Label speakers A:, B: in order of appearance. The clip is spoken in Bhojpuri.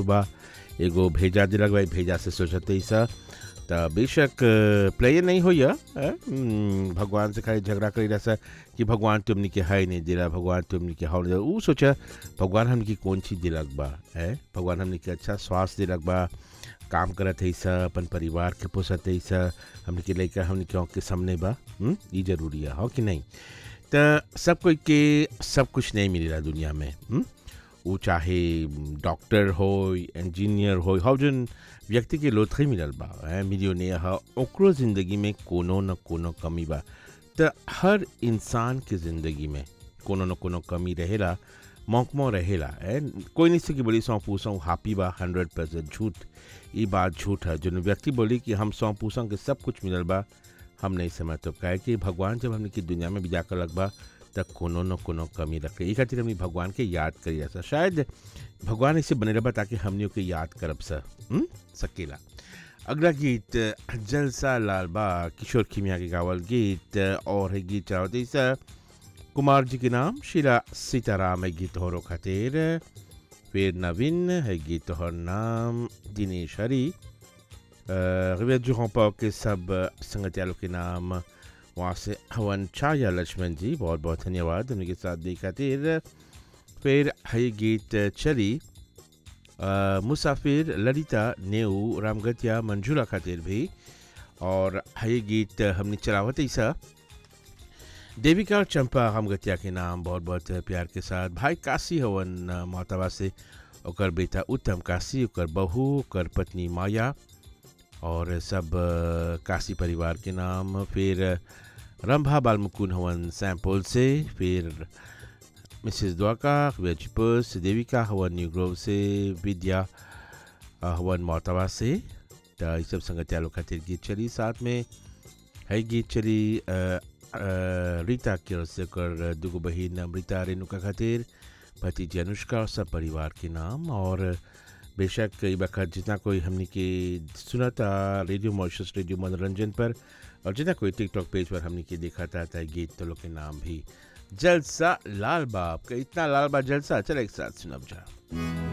A: बा एगो भेजा दिलक भाई भेजा से सोचते ही सा त बेशक प्लेयर नहीं हो या भगवान से खाली झगड़ा करी रहा कि भगवान तुमने के है नहीं दिला भगवान तुमने के हाउ वो सोचा भगवान हमने की कौन चीज़ दिलक बा है भगवान हमने के अच्छा स्वास्थ्य दिलक बा काम करत है सा अपन परिवार के पोसत है सा हमने के लड़का हमने के के सामने बा ये जरूरी है हो कि नहीं तो सब कोई के सब कुछ नहीं मिलेला दुनिया में हुँ? वो चाहे डॉक्टर हो इंजीनियर हो हौ जन व्यक्ति के लोथई मिलल बा है मिलियोनियर है ओकरो ज़िंदगी में कोनो न कोनो कमी बा तो हर इंसान के ज़िंदगी में कोनो न कोनो कमी रहेला मौकमो रहेला है कोई नहीं सकी बोली सौ पूछों हापी बा हंड्रेड परसेंट झूठ ये बात झूठ है जो व्यक्ति बोली कि हम सौ पूछों के सब कुछ मिलल बा हम नहीं समझ तो कहे कि भगवान जब हमने की दुनिया में भी जाकर लग बा तब कोनो न कोनो कमी रखे ये खातिर हमने भगवान के याद करी ऐसा शायद भगवान इसे बने रहा ताकि हमने के याद करब सा सकेला अगला गीत जलसा लाल बा किशोर खिमिया के गावल गीत और है गीत चाहते सा कुमार जी के नाम शीला सीताराम है गीत होरो खातिर फिर नवीन है गीत और नाम दिनेश हरी रिवेज जुहों के सब संगत्यालों के नाम वहाँ से हवन छाया लक्ष्मण जी बहुत बहुत धन्यवाद उनके साथ दी खातिर फिर है गीत चली मुसाफिर ललिता नेऊ रामगतिया मंजूरा खातिर भी और है गीत हमने चलावत ऐसा देविका और चंपा रामगतिया के नाम बहुत बहुत प्यार के साथ भाई काशी हवन मोहतबा से ओकर बेटा उत्तम काशी ओकर बहू ओकर पत्नी माया और सब काशी परिवार के नाम फिर रंभा बालमुकुन हवन सैम्पल से फिर मिसेस द्वाका वेजपुस देविका हवन न्यू ग्रोव से विद्या हवन मोहतवा से तो ये सब संगत्यालों खातिर गीत चली साथ में है गीत चली रीता की से कर दुगो बहन अमृता रेणुका खातिर भतीजी अनुष्का और सब परिवार के नाम और बेशक कई वक्त जितना कोई हमने के सुना था रेडियो मॉइशस रेडियो मनोरंजन पर और जितना कोई टिकटॉक पेज पर हमने के देखा था, था गीत तो लोग के नाम भी जलसा लाल बाप का इतना लाल बा जलसा चल एक साथ सुनब जा